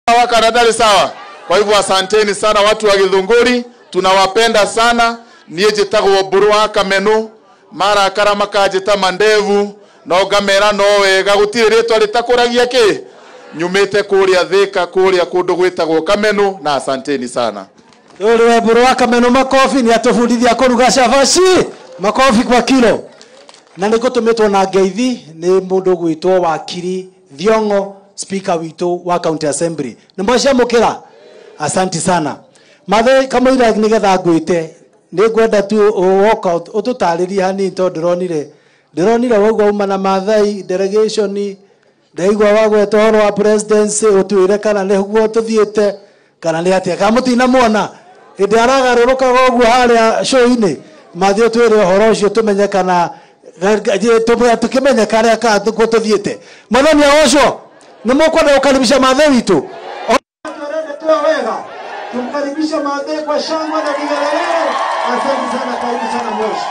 sawa karadari sawa kwa hivyo asanteni sana watu wa githunguri tunawapenda sana niä njä tagwo mbå wa kamenu marakara makanjä mandevu no ngamera no wega gå tirä rä twa rä takå ragia kä nyumä te kå rä a thä ka kå rä a kå ndå gwä tagwo kamenu na asanteni sana Yule mburu wa kameno makofi ni atufundithia kuruga cabaci makofi kwa kilo na nä gå tå mä two na ngeithi nä må ndå gwä two wakiri thiongo speaker witå wa county assembly nä mwacamå kä ra asanti sana mathe kamå nä getha ngwä te nä ngwenda tu woka å tå tarä rie hanini tondå ndä ronire ndä ronire waugua uma na mathai delegation ndaigua wagweta å horo wa presidency å twä re kana nä guo tå thiä te kana nä atä kamå tinamwona hä ndä aragarå rå kaga å guo harä a show-inä mathiä å twä re å horo å cio tå menye kana tå kä menye karä a gå tå thiä te mwathani agocwo nä må kwenda gå karibisha mathe witå wega tumkaribishe mathe kwa shangwe na vigelegele asante sana karibu sana moshi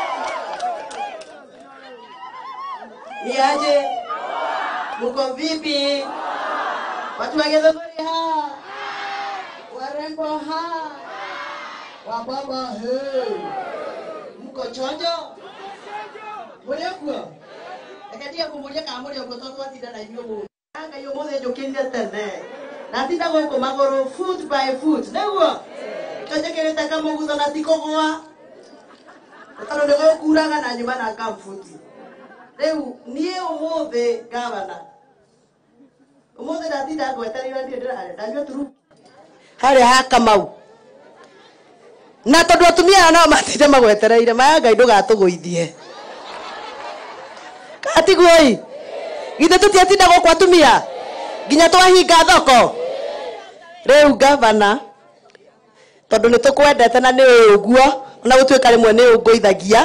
Niaje? Mko vipi? Watu wa Githunguri ha? Warembo ha? Wababa he? Mko chonjo? Muri kuo? Ekatia kumuria ka muri kuo tondu atinda na inyuo mu. Anga yo mothe njukirie tene. Na tinda guku maguru foot by foot. Niguo? Tonjekirite kamugutho na tikugwa. Tondu nĩ gũkuraga na nyuma na kambuti rĩu niĩ ũmũthĩ gavana ũmũthĩ ndatinda ngwetereirwo ndirĩ ndĩrarĩa ndanyua turu harĩa ha kamau na tondũ atumia aya nao matinde magwetereire maya ngai ndũgatũgũithie katiguoi githĩ tũtiatinda gũkũ atumia nginya twahinga thoko rĩu gavana tondũ nĩ tũkwendete na nĩ ũguo ona gũtuĩka rĩmwe nĩ ũngũithagia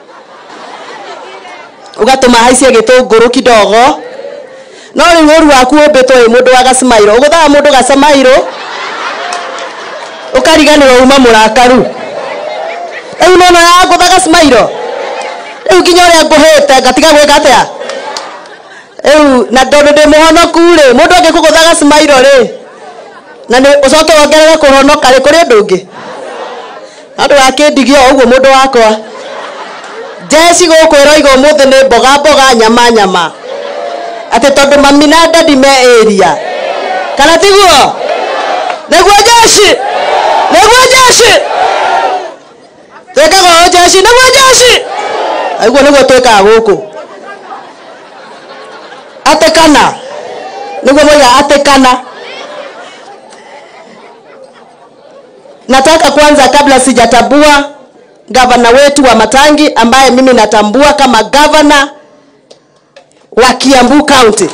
ugatuma haicie gĩtũngũrũ kidogo no rĩu ũru waku ũmbĩtwo wĩ mũndũ wa gacimairũ ũgũthaga mũndũ gacamairũ ũkariganĩrwo uma mũrakaru rĩu nono ya ngũtha gacimairũ rĩu nginya ũrĩa ngũhĩte ngatiga gwĩka atĩa rĩu na tondũ ndĩ mũhonoku rĩ mũndũ angĩkũgũtha gacimairũ rĩ na nĩ ũcoke wongerere kũhonoka rĩ kũrĩ ũndũ ũngĩ andũ wakĩndigio ũguo mũndũ wakwa jeci gũkũ ĩroiga ũmũthĩ nĩ mboga mboga nyama nyama atĩ tondũ mami na dadi me area kana tiguo nĩguo jeci nĩguo jeci twĩkaga ũũ jeci nĩguo jeci aiguo nĩguo twĩkaga gũkũ atĩ kana nĩguo moiga atĩ kana nataka kwanza kabla sijatambua gavana wetu wa Matangi ambaye mimi natambua kama gavana wa Kiambu County.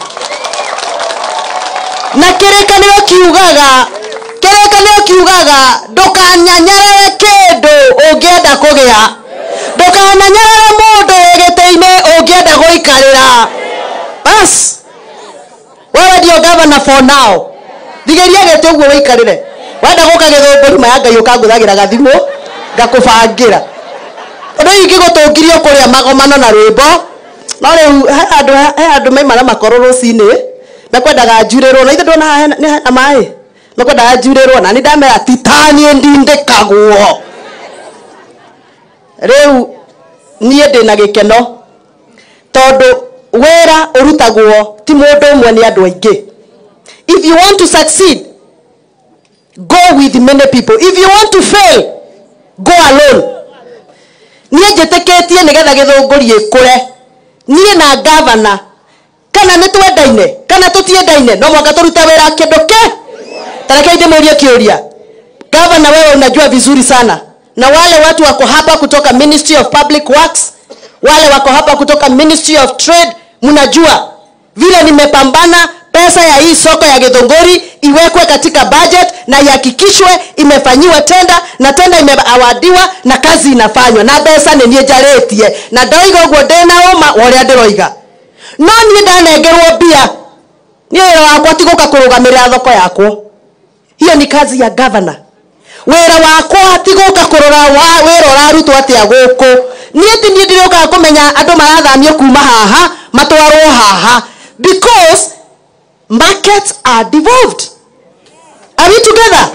Na kĩrĩkanĩro kiugaga kĩrĩkanĩro kiugaga ndũkanyanyarare kĩndũ ũngĩenda kũgĩa ndũkananyarare mũndũ wĩ gĩtĩ-inĩ ũngĩenda gũikarĩra bas wewe ndio gavana for now thigĩria gĩtĩ ũguo wĩikarĩre wenda gũka gĩthũngũri maya ngai ũkangũthagĩra gathimũ ngakũbangĩra ũndũ ũyũ ingĩgũtũngirio kũrĩa magomano na rwĩmbo no rĩu he andũ he andũ maimara makoro rũcinĩ mekwendaga njurĩrwo na ithe ndona haha hena- nĩ hena maĩ mekwendaga njurĩrwo na nĩ ndamera titaniĩ ndindĩkagwo rĩu niĩ ndĩ na gĩkeno tondũ wĩra ũrutagwo ti mũndũ ũmwe nĩ andũ aingĩ if you want to succeed go with many people if you want to fail go alone niĩ njĩtĩkĩtie nĩgetha gĩthũngũri ĩkũre niĩ na gavana kana nĩ twendaine kana tũtiendaine no mwaka tũrute wĩra kĩndũ kĩ tarekei ndĩmũrie kĩũria gavana wewe unajua vizuri sana na wale watu wako hapa kutoka ministry of public works wale wako hapa kutoka ministry of trade mnajua vile nimepambana pesa ya hii soko ya githunguri iwekwe katika budget na ihakikishwe imefanyiwa tenda na tenda imeawadiwa na kazi inafanywa na mbeca nĩ niĩ njarĩtie na ndoiga ũguo ndĩna ũma wa ũrĩa ndĩroiga no niĩ ndanengerwo mbia niĩ wĩra wakwa ti gũka kũrũgamĩrĩra thoko yakwo hiyo ni kazi ya gavana wĩra wakwa ti gũka kũrora wa- wĩra ũrarutwo atĩa gũkũ niĩ ti niĩ ndĩrĩũkaga kũmenya andũ marathamio kuma haha matwarwo haha because markets are devolved are we together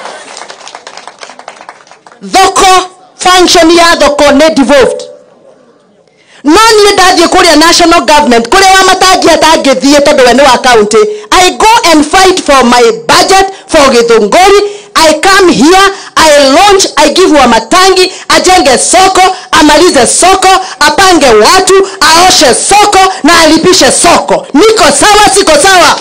thoko function ya thoko nĩ devolved no niĩ ndathiĩ kũrĩa national government kũrĩa wa matangi atangĩthiĩ tondũ we nĩ wa county i go and fight for my budget for gĩthũngũri i come here i launch i give wa matangi ajenge soko amalize soko apange watu aoshe soko na alipishe soko niko sawa siko sawa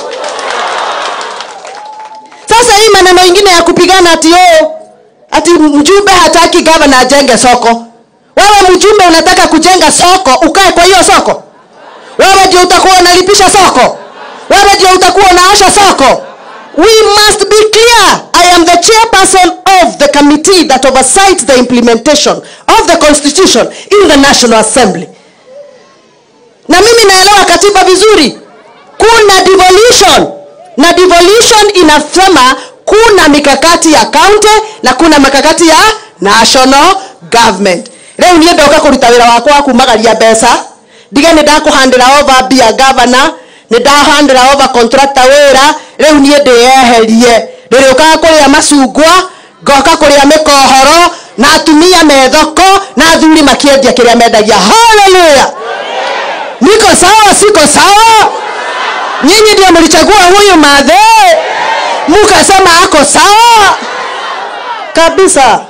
sasa hii maneno ingine ya kupigana ati oh, ati mjumbe hataki gavana ajenge soko wewe mjumbe unataka kujenga soko ukae kwa hiyo soko wewe ndio utakuwa unalipisha soko wewe ndio utakuwa unaosha soko we must be clear i am the chairperson of the committee that oversights the implementation of the constitution in the national assembly na mimi naelewa katiba vizuri kuna devolution na devolution inasema kuna mikakati ya county na kuna mikakati ya national government rĩu niĩ ndoka kũruta wĩra wakwa wa kumagaria mbeca ndige nĩ ndakũhandĩra over mbia governor nĩ ndahandĩra over contractor wĩra rĩu niĩ ndĩyeherie ndĩrĩũkaga kũrĩa macungwa ngoka kũrĩa mĩkohoro na atumia me thoko na athuri makĩendia kĩrĩa mendagia haleluya niko sawa siko sawa nyinyi ndio mlichagua huyu madhe mukasema ako sawa kabisa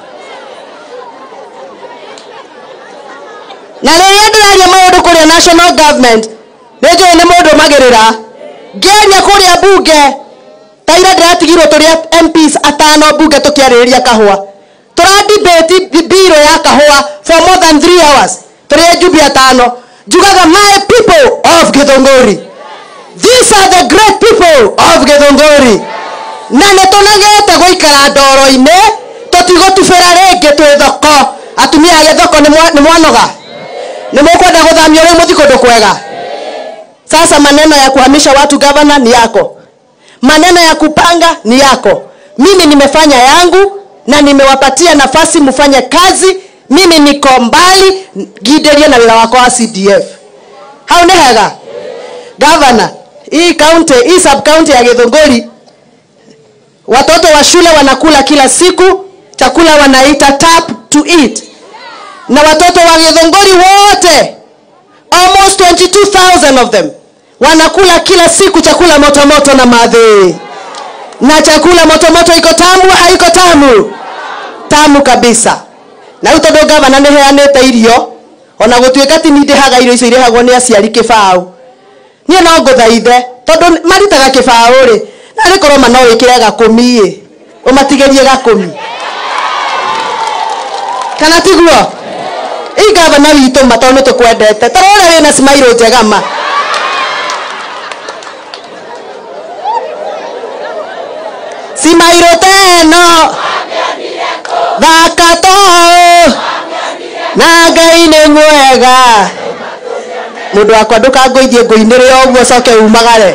na rĩrĩa ndĩraria maũndũ kũrĩa national government nĩnjũĩ nĩ mũndũ magĩrĩra ngĩaria kũrĩa bunge taira ndĩratigirwo tũrĩa mps atano bunge tũkĩarĩrĩria kahũa tũradibĩti biro ya kahũa for more than three hours tũrĩ njumbi atano njugaga my people of gĩthũngũri these are the great people of gĩthũngũri na nĩ tũnagete gũikara ndoro-inĩ tũtigũtubĩra rĩngĩ twĩ thoko atumia a gĩthoko nĩ mwa- nĩ mwanoga nĩ mũkwenda gũthamio rĩu mũthi kũndũ kwega sasa maneno ya kuhamisha watu gavana ni yako maneno ya kupanga ni yako mimi nimefanya yangu na nimewapatia nafasi mfanye kazi mimi niko mbali giderie na wĩra wakwa wa cdf hau nĩ hega gavana hii county hii sub county ya githunguri watoto wa shule wanakula kila siku chakula wanaita tap to eat na watoto wa githunguri wote almost 22000 of them wanakula kila siku chakula moto moto na madhi na chakula moto moto iko tamu haiko tamu tamu kabisa na rĩu tondũ gavana nĩ heanĩte irio ona gũtuĩka ti nindĩhaga irio icio irĩhagwo nĩ aciari kĩbaũ niĩ no ngũthaithe tondũ marutaga kĩbaũ rĩ na rĩkorwo ma no wĩkĩre gakũmi ĩ ũmatigĩrie gakũmi kana tiguo ĩ gavana witũ ma tondũ nĩ tũkwendete tara ũrĩa wĩna cimairũ njega ma cimairũ teno thaka toho na ngai nĩ mwega mũndũ wakwa ndũkangũithie ngũinĩrĩ ũguo coke umagare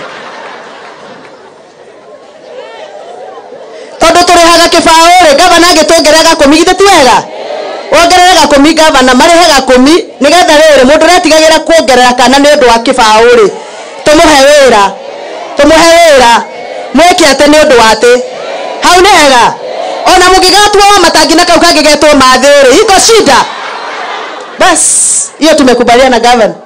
tondũ tũrĩhaga kĩbaũ rĩ gavana angĩtuongerera gakũmi githĩ ti wega wongerere gakũmi gavana marĩhe gakũmi nĩgetha rĩrĩ mũndũ ũretigagĩra kuongerera kana nĩ ũndũ wa kĩbaũ rĩ tũmũhe wĩra tũmũhe wĩra mwĩke atĩ nĩ ũndũ wa atĩ hau nĩ hega ona mũngĩgatua wa matangi na kau kangĩgetwo mathĩ rĩ iko shida bas hiyo tumekubaliana gavana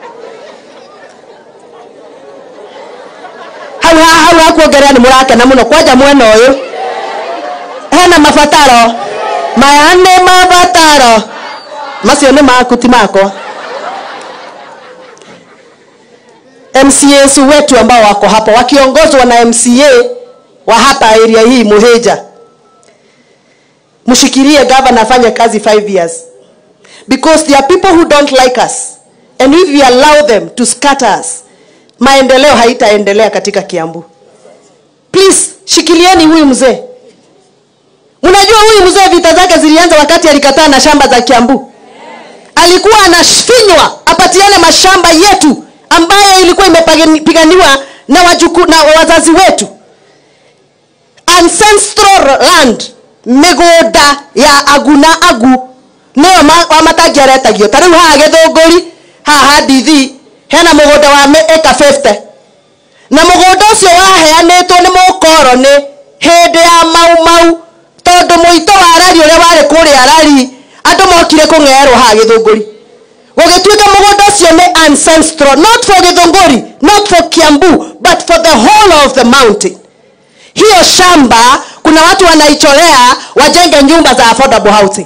hau ha- hau hakuongerera nĩ mũrakena mũno kwanja mwena ũyũ hena mabataro maya nĩ mabataro macio nĩ maku ti makwa mcas wetu ambao wako hapa wakiongozwa na mca wa hapa area hii muheja mshikilie gavana afanye kazi 5 years because there are people who don't like us and if we allow them to scatter us maendeleo haitaendelea katika kiambu please shikilieni huyu mzee mnajua huyu mzee vita zake zilianza wakati alikataa na shamba za kiambu alikuwa anafinywa apatiane mashamba yetu ambayo ilikuwa imepiganiwa na, wajuku, na wazazi wetu ancestral land mĩgũnda ya aguna agu nĩyo ma- wa matangi aretagio ta rĩu haha gĩthũngũri haha ndithi hena mũgũnda wa mĩ- ĩka 50 na mũgũnda ũcio waheanĩtwo nĩ mũkoroni hĩndĩ ya mau mau tondũ mũito wa arari ũrĩa warĩ kũrĩa arari andũ mokire kũng'eerwo haha gĩthũngũri gũgĩtuĩka mũgũnda ũcio nĩ ancestral not for gĩthũngũri not for kiambu but for the whole of the mountain hiyo shamba kuna watu wanaichorea wajenge nyumba za affordable housing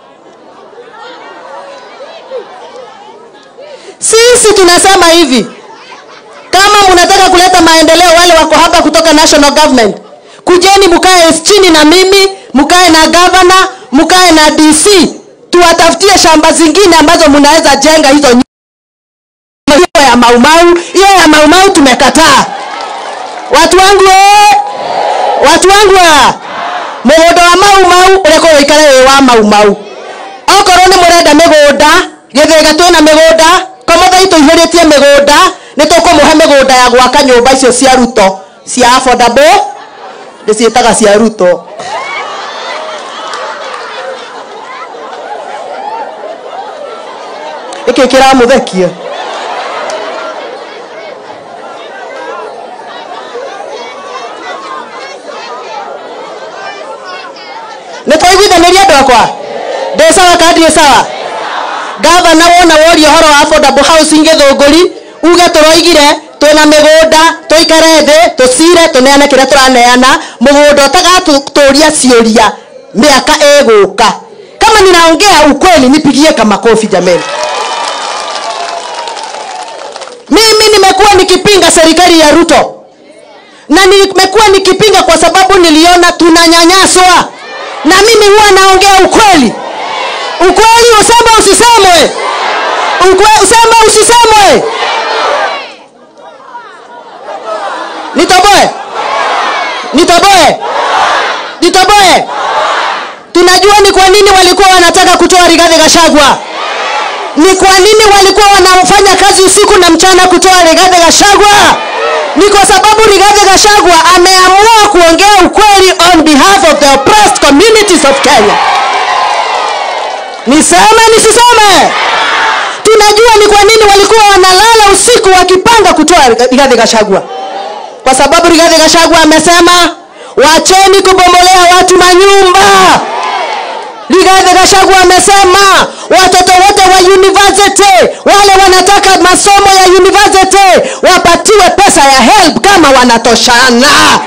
sisi tunasema hivi kama mnataka kuleta maendeleo wale wako hapa kutoka national government kujeni mkae chini na mimi mkae na gavana mkae na dc tuwatafutie shamba zingine ambazo mnaweza jenga hizo nyumba. hiyo ya maumau hiyo ya maumau tumekataa watu wangu ee, watu wangu a mũgũnda wa maumau ũreka ũikare wĩ wa maumau okorwo nĩ mũrenda mĩgũnda gĩthĩga twĩna mĩgũnda komothai tũihũrĩtie mĩgũnda nĩ tũkũmũhe mĩgũnda ya gwaka nyũmba icio cia ruto cia affordable ndĩciĩtaga cia ruto gĩkĩ kĩramũthekia nä twaiguithanä ria andå akwa ndä sawa kana ndirä sawa gavana wona woria å horo wa affordable housing gĩthũngũri uge tå roigire twĩna mĩgũnda tũikare thĩ tũcire tũneane kĩrĩa tũraneana mũgũnda ũtagatũria ciũria mĩaka ĩgũka kama ninaongea ukweli nipigie kamakofi jameni mimi nimekuwa nikipinga serikali ya ruto na nimekuwa nikipinga kwa sababu niliona tunanyanyaswa na mimi huwa naongea ukweli ukweli useme usisemwe Ukwe, useme usisemwe nitoboe nitoboe nitoboe tunajua ni kwa nini walikuwa wanataka kutoa rigadhi gashagwa ni kwa nini walikuwa wanafanya kazi usiku na mchana kutoa rigadhi gashagwa ni kwa sababu rigadhi gashagwa ameamua kuongea ukweli on behalf of the oppressed communities of kenya niseme nisiseme tunajua ni kwa nini walikuwa wanalala usiku wakipanga kutoa rigadhi gashagwa kwa sababu rigadhi gashagwa amesema wacheni kubomolea watu manyumba rigadhi gashagwa amesema watoto wote wa university wale wanataka masomo ya university wapatiwe pesa ya help kama wanatoshana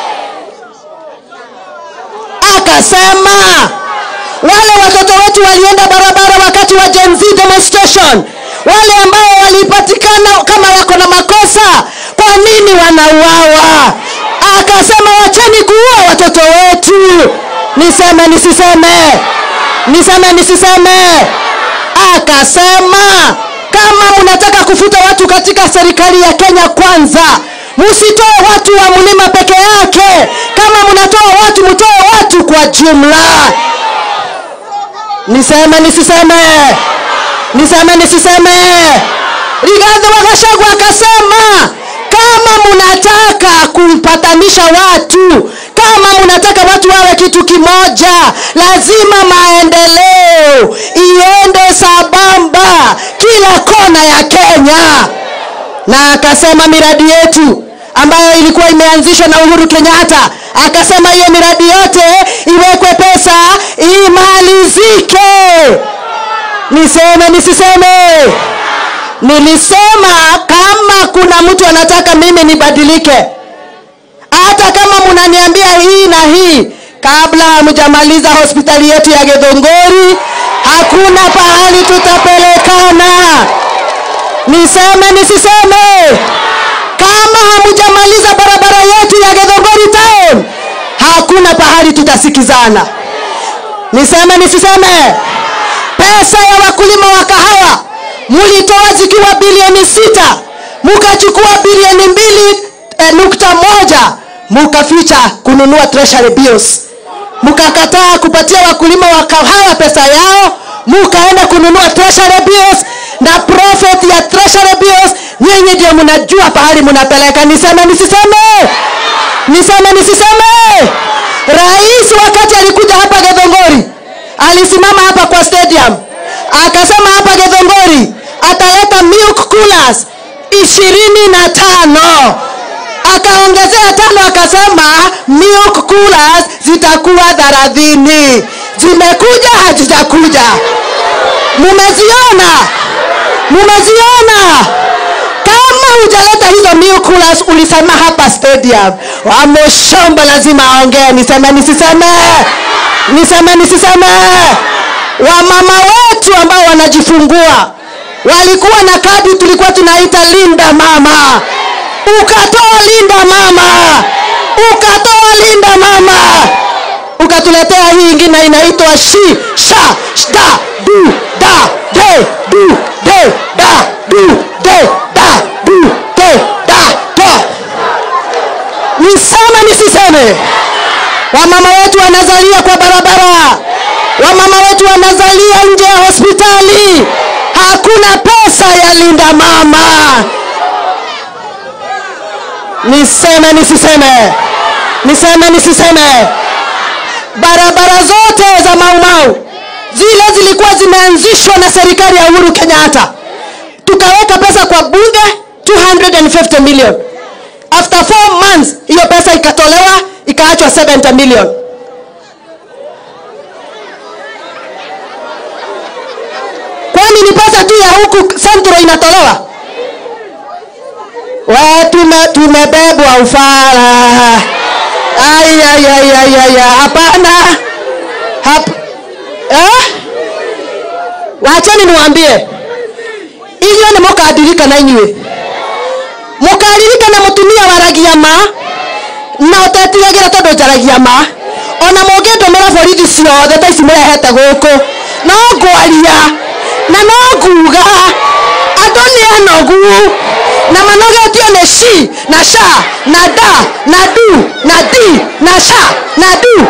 akasema wale watoto wetu walienda barabara wakati wa Gen Z demonstration wale ambao walipatikana kama wako na makosa kwa nini wanauawa akasema wacheni kuua watoto wetu niseme nisiseme niseme nisiseme akasema kama mnataka kufuta watu katika serikali ya kenya kwanza msitoe watu wa mlima peke yake kama mnatoa watu mtoe watu kwa jumla niseme nisiseme niseme nisiseme rigadhi wagashagwa akasema kama mnataka kupatanisha watu kama mnataka watu wawe kitu kimoja lazima maendeleo iende sabamba kila kona ya kenya na akasema miradi yetu ambayo ilikuwa imeanzishwa na uhuru kenyatta akasema hiyo miradi yote iwekwe pesa imalizike niseme nisiseme nilisema kama kuna mtu anataka mimi nibadilike hata kama mnaniambia hii na hii kabla hamjamaliza hospitali yetu ya gedhongori hakuna pahali tutapelekana niseme nisiseme kama hamjamaliza barabara yetu ya gedhongori town hakuna pahali tutasikizana niseme nisiseme pesa ya wakulima wa kahawa mulitoa zikiwa bilioni sita mukachukua bilioni mbili eh, nukta moja mukaficha kununua treasury bills mukakataa kupatia wakulima wa kahawa pesa yao mukaenda kununua treasury bills na profit ya treasury bills nyinyi ndio mnajua pahali mnapeleka niseme nisiseme niseme nisiseme rais wakati alikuja hapa gedhongori alisimama hapa kwa stadium akasema hapa gedhongori ataleta milk coolers ishirini na tano akaongezea tano akasema milk coolers zitakuwa thelathini zimekuja hazijakuja mumeziona mumeziona kama hujaleta hizo milk coolers ulisema hapa stadium wamoshomba lazima aongee niseme nisiseme niseme nisiseme wamama wetu ambao wanajifungua walikuwa na kadi tulikuwa tunaita linda mama ukatoa linda mama ukatoa linda mama ukatuletea hii ingine inaitwa shi sha shda du da de du de da du de da du de da do niseme nisiseme wamama wetu wanazalia kwa barabara wamama wetu wanazalia nje ya hospitali hakuna pesa ya linda mama niseme nisiseme niseme nisiseme barabara zote za maumau zile zilikuwa zimeanzishwa na serikali ya uhuru kenyatta tukaweka pesa kwa bunge 250 million after 4 months hiyo pesa ikatolewa ikaachwa 70 million kwani ni pesa tu ya huku centro inatolewa we tume, tumebebwa ufala ayayayayaya hapana Hap, eh? wacheni niwambie inyuĩ nĩ mũkandirikana inyuĩ mũkaririkana mũtumia waragia ma na ũtetigagĩra tondũ njaragia ma ona mũngĩndũmĩra borithi ciothe ta ici mũrehete gũkũ no ngwaria na no nguga andũ nĩ anogu na manogetio nĩ shi na sha na da na du na di na sha na du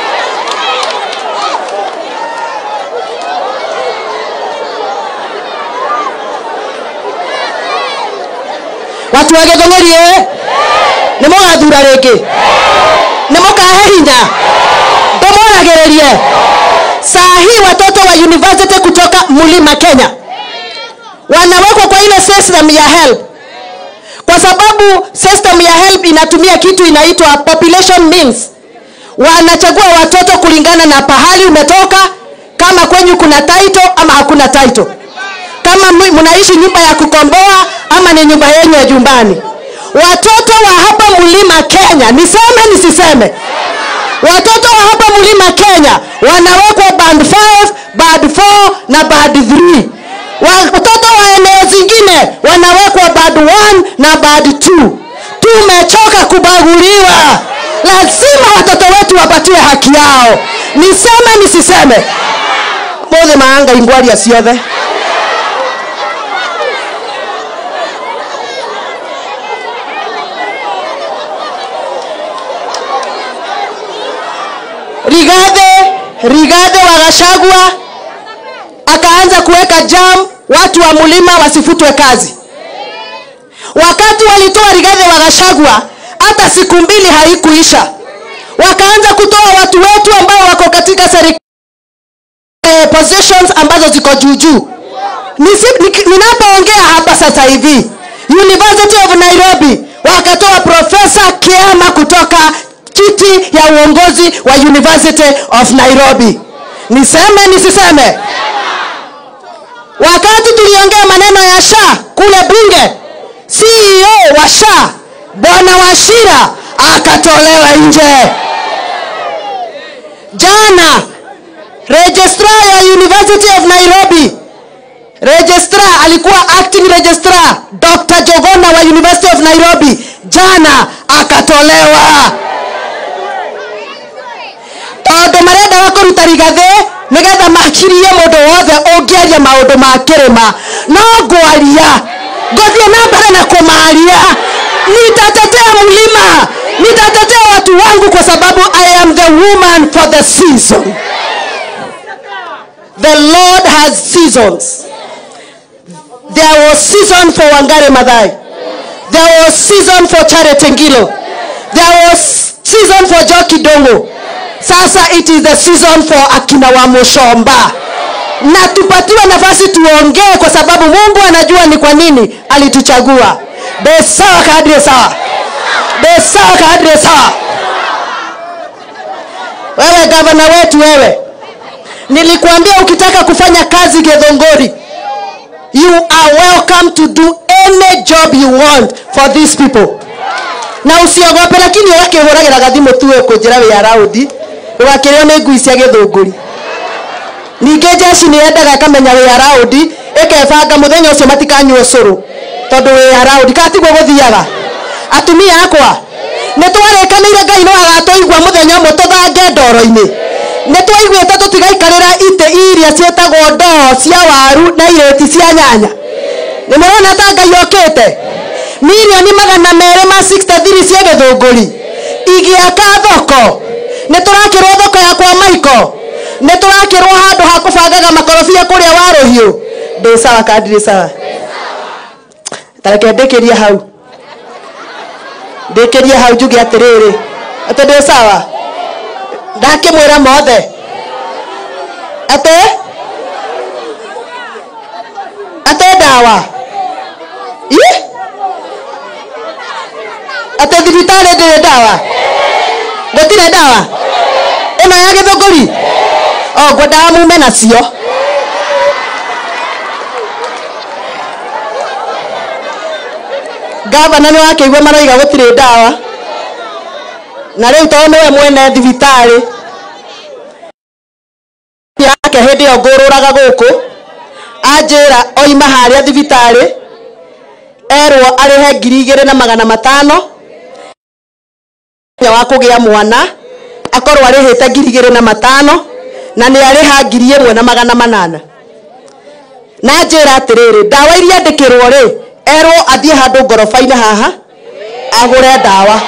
watu wa gĩthũng'ũri ĩ nĩ mũgathura rĩngĩ nĩ mũkahe hinya ndũmoragĩrĩrie saa hii watoto wa university kutoka mlima kenya wanawekwa kwa ile system ya help kwa sababu system ya help inatumia kitu inaitwa population means wanachagua watoto kulingana na pahali umetoka kama kwenyu kuna title ama hakuna title kama mwi- mnaishi nyumba ya kukomboa ama ni nyumba yenyu ya jumbani watoto wa hapa mlima kenya niseme nisiseme watoto wa hapa mlima kenya wanawekwa band 5 band 4 na band 3 watoto wa eneo zingine wanawekwa band 1 na band 2 tumechoka kubaguliwa lazima watoto wetu wapatiwe haki yao niseme nisiseme mothe maanga ingwaria ciothe rigadhe rigadhe wa gashagwa akaanza kuweka jam watu wa mlima wasifutwe kazi wakati walitoa rigadhe wa gashagwa hata siku mbili haikuisha wakaanza kutoa watu wetu ambao wako katika serikali eh, positions ambazo ziko juujuu Nisi- niki- ninapoongea hapa sasa hivi university of nairobi wakatoa profesa kiama kutoka kiti ya uongozi wa university of nairobi niseme nisiseme wakati tuliongea maneno ya sha kule bunge ceo wa sha bwana washira akatolewa nje jana registrar ya university of nairobi registrar alikuwa acting registrar dr jogona wa university of nairobi jana akatolewa tondå marenda kåruta rigathä nä getha makirie må ndå wothe å ngä aria maå ndå ma kä rä ma no ngwaria ngåthiä na mbere na kå maria nitatetea mlima nitatetea watu wangu kwa sababu i am the woman for the season the lord has seasons there was season for wangare madhai there was season for charity ngilo there was season for joki dongo sasa it is the season for akina wa mushomba na tupatiwe nafasi tuongee kwa sababu mungu anajua ni kwa nini alituchagua be sawa kadri sawa Ndio sawa kadri sawa. Wewe gavana wetu wewe, nilikuambia ukitaka kufanya kazi Githunguri, you are welcome to do any job you want for these people na usiogope lakini ũgakĩhũragĩra gathimũ tu ũkũnjĩra wĩ araũndi ũgakĩrĩo nĩ ngui cia gĩthũngũri ningĩ jeshi nĩ yendaga ĩkamenya wĩ araũndi ĩkebanga mũthenya ũcio matikanyua ũcũrũ tondũ wĩ araũndi kana tiguo gũthiaga atumia akwa nĩ twarĩkanĩire ngai no agatũigua mũthenya ũmwe tũthange ndoro-inĩ nĩ twaiguĩte tũtigaikarĩra itĩ iria ciĩtagwo ndoo cia waru na irĩti cia nyanya nĩ mũrona ta ngai okĩte milioni magana merĩ ma 63 cia gĩthũngũri igĩaka thoko nĩ tũrakĩrwo thoko ya kwa maiko nĩ tũrakĩrwo handũ ha kũbangaga makorobia kũrĩa wa rũhiũ ndĩ sawa kandi ndĩ sawa tareke ndĩkĩrie hau ndĩkĩrie hau njuge atĩrĩrĩ atĩ ndĩ sawa ndakĩmwĩra mothe atĩ atĩ ndawa Ih! atĩ thibitarĩ ndĩrĩ ndawa gũtirĩ ndawa ĩno ya gĩthũngũri o ngwendaga mume nacio gavana nĩ wakĩigua maroiga gũtirĩ ndawa na rĩu tondũ nĩwe mwene thibitarĩ yake hĩndĩ ĩyo ngũrũraga gũkũ anjĩra oima harĩa thibitarĩ erwo arĩhe ngiri igĩrĩ na magana matano mũthenya wa kũgĩa mwana akorwo arĩhĩte ngiri igĩrĩ na matano na nĩ arĩha ngiri ĩmwe na magana manana na njĩra atĩrĩrĩ ndawa iria andĩkĩrwo rĩ erwo athiĩ handũ ngoroba-inĩ haha agũre ndawa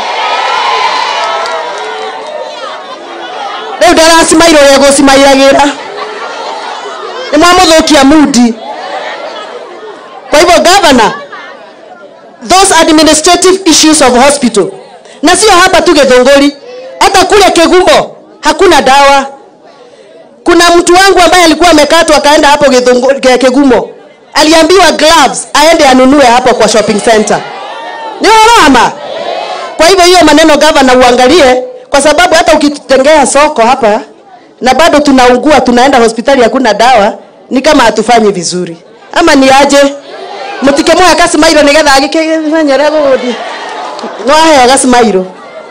rĩu ndaracimairwo ũrĩa gũcimairagĩra nĩ mwamũthũkia mudi kwa hivyo gavana those administrative issues of hospital na sio hapa tu Githunguri, hata kule Kegumo hakuna dawa. Kuna mtu wangu ambaye alikuwa amekatwa akaenda hapo Githunguri, Ke- Kegumo, aliambiwa gloves aende anunue hapo kwa shopping center. Ni gharama. Kwa hivyo hiyo maneno gavana uangalie, kwa sababu hata ukitutengea soko hapa na bado tunaungua, tunaenda hospitali hakuna dawa, ni kama hatufanyi vizuri, ama ni aje? mutikemwoya kasimairo nigetha agĩkĩmenyere gũgũthiĩ no aheo gasimairo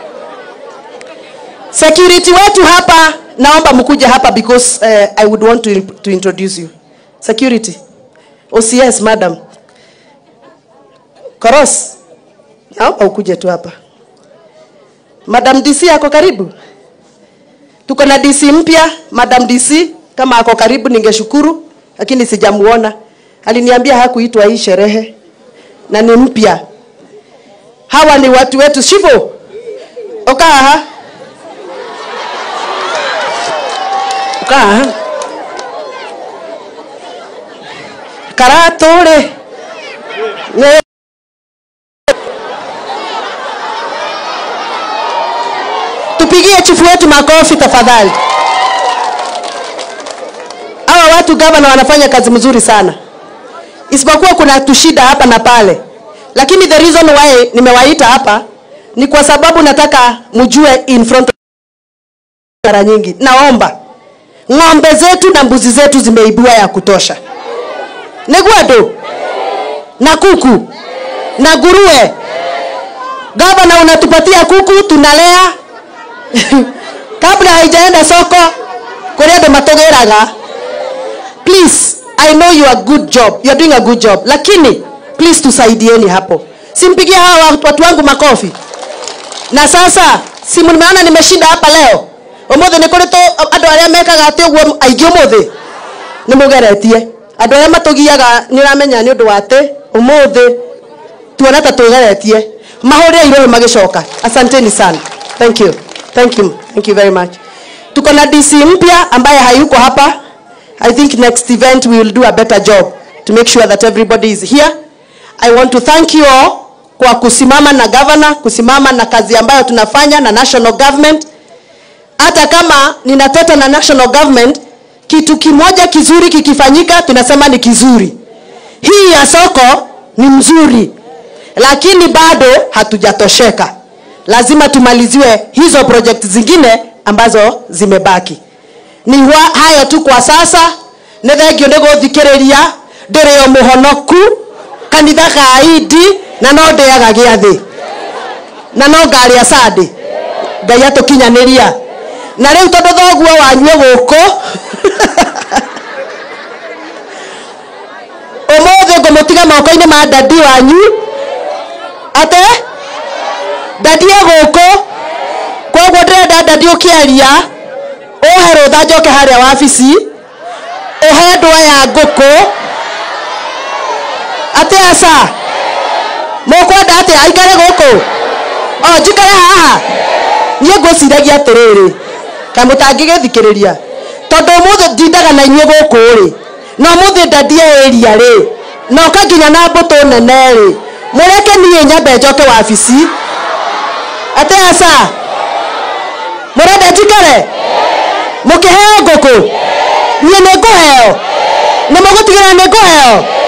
security wetu hapa naomba mkuje hapa because uh, i would want to, to introduce you security ocs madam koros naomba ukuje tu hapa madam dc ako karibu tuko na dc mpya madam dc kama ako karibu ningeshukuru lakini sijamuona aliniambia hakuitwa hii sherehe na ni mpya hawa ni watu wetu shivo okaha okaha karatũrĩ Nĩ- tupigie chifu wetu makofi tafadhali hawa watu gavana wanafanya kazi mzuri sana isipokuwa kuna tushida hapa na pale lakini the reason why nimewaita hapa ni kwa sababu nataka mjue in front of mara nyingi naomba ng'ombe zetu na mbuzi zetu zimeibiwa ya kutosha negwado na kuku na nguruwe gavana unatupatia kuku tunalea kabla haijaenda soko kũrĩa andũ matũgĩraga please i know you are good job you are doing a good job lakini please tusaidieni hapo simpigie hawa watu- watu wangu makofi na sasa simu nimeona nimeshinda hapa leo ũmũthĩ nĩ kũrĩ tũ- andũ arĩa mekaga atĩ ũguo aingĩ ũmũthĩ nĩ mũgeretie andũ arĩa matũgiaga nĩ ũramenya nĩ ũndũ wa atĩ ũmũthĩ tuona ta twĩgeretie mahũrĩre iroĩ magĩcoka asanteni sana thank you thank you thank you very much tuko na dc mpya ambaye hayuko hapa i think next event we will do a better job to make sure that everybody is here i want to thank you all kwa kusimama na governor kusimama na kazi ambayo tunafanya na national government hata kama ninateta na national government kitu kimoja kizuri kikifanyika tunasema ni kizuri hii ya soko ni mzuri lakini bado hatujatosheka lazima tumaliziwe hizo project zingine ambazo zimebaki ni hwa- hayo tu kwa sasa nä thengio nä gå thikä rä ria ndä rä o må honoku kanitha ga idi na no ndä aga gä athä na no ngarä a sandä ngai atå kinyanä ria na rä u tondå thoguo wanyue gå kå å må thä ngå må tiga moko-inä ma ndandi wanyu ate ndandi e gå kå koguo ndä renda ndandi å kä aria ũhe rũtha njoke harĩa wabici ũhe ndwa ya ngũkũ atĩ aca mũkwenda atĩ aikare gũkũ o njikare haha niĩ ngwĩciragia atĩrĩrĩ kamũtangĩgĩthikĩrĩria tondũ ũmũthĩ ndindaga na inyuĩ gũkũ rĩ na ũmũthĩ ndandie ĩria rĩ na ũka nginya na mbũtũ nene rĩ mũreke niĩ nyambe njoke wabici atĩ aca mũrenda njikare mũkĩheo ngũkũ niĩ nĩ ngũheo nĩ mũgũtigĩra nĩ ngũheo